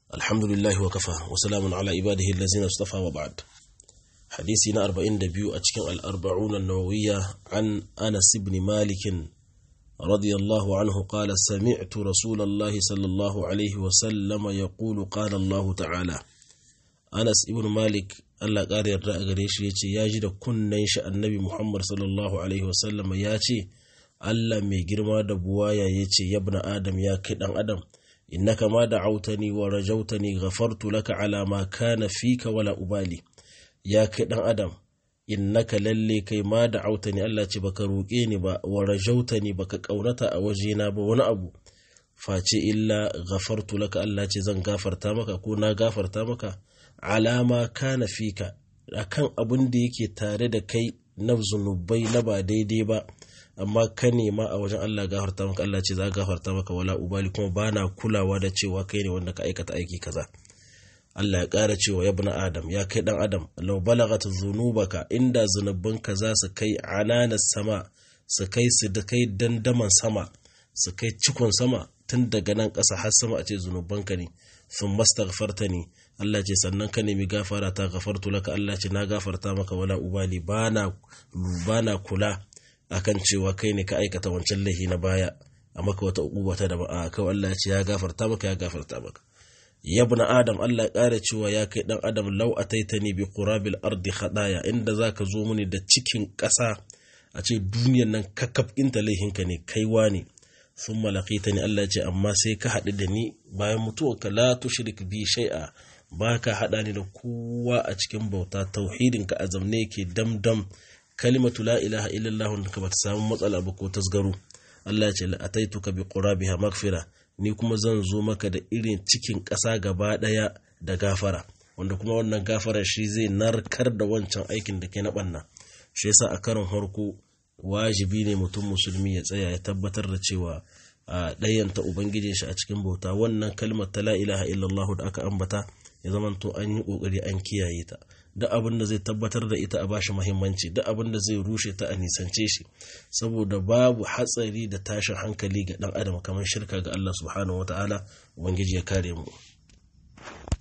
الحمد لله وكفى وسلام على عباده الذين اصطفى وبعد حديثنا أربعين دبيو أتكن الأربعون النووية عن أنس بن مالك رضي الله عنه قال سمعت رسول الله صلى الله عليه وسلم يقول قال الله تعالى أنس بن مالك Allah ƙara yarda a gare shi ya ce ya ji da kunnen shi annabi Muhammad sallallahu Alaihi wasallam ya ce Allah mai girma da buwaya ya ce yabna Adam ya kai ɗan Adam innaka ma da autani wa rajautani ghafartu laka ala ma kana fika wala ubali ya kai ɗan Adam innaka lalle kai ma da autani Allah ce baka roƙe ni ba wa rajautani baka ƙaunata a wajena ba wani abu face illa ghafartu laka Allah ce zan gafarta maka ko na gafarta maka alama kana fika akan abin da yake tare da kai na zunubai na ba daidai ba amma ka nema a wajen Allah gafarta maka Allah ce za gafarta maka wala ubali kuma bana kulawa da cewa kai ne wanda ka aikata aiki kaza Allah ya ƙara cewa ya bani Adam ya kai dan Adam law balagat dhunubaka inda zunubanka za su kai ananas sama su kai su da kai dandaman sama su kai cikon sama tun daga nan ƙasa har sama a ce zunubanka ne sun mastaghfarta ne Allah ce sannan ka nemi gafara ta gafartu laka Allah ce na gafarta maka wala ubali bana bana kula akan cewa kai ne ka aikata wancan laifi na baya a maka wata uquba ta daban a kawai Allah ce ya gafarta maka ya gafarta maka yabna adam Allah ya ƙara cewa ya kai dan adam law ataitani bi qurabil ardi khadaya inda zaka zo mini da cikin ƙasa a ce duniyan nan kakkaf inta laihinka ne kaiwa ne sun malakita ne Allah ce amma sai ka haɗu da ni bayan mutuwarka la tushrik bi shay'a ba ka haɗa ni da kowa a cikin bauta tauhidinka a zamne ke damdam kalimatu la ilaha illallah wanda ka bata samu matsala ba ko tasgaro Allah ce la'ataituka bi qurabiha magfira ni kuma zan zo maka da irin cikin ƙasa gaba ɗaya da gafara wanda kuma wannan gafara shi zai narkar da wancan aikin da ke na ɓanna shi yasa a karon harko wajibi ne mutum musulmi ya tsaya ya tabbatar da cewa a ɗayanta ubangijin shi a cikin bauta wannan kalmar ta la ilaha illallah da aka ambata ya zama to an yi ƙoƙari an kiyaye ta duk abin da zai tabbatar da ita a bashi muhimmanci duk abin da zai rushe ta a nisance shi saboda babu hatsari da tashin hankali ga ɗan adam kamar shirka ga Allah subhanahu wataala ubangiji ya kare mu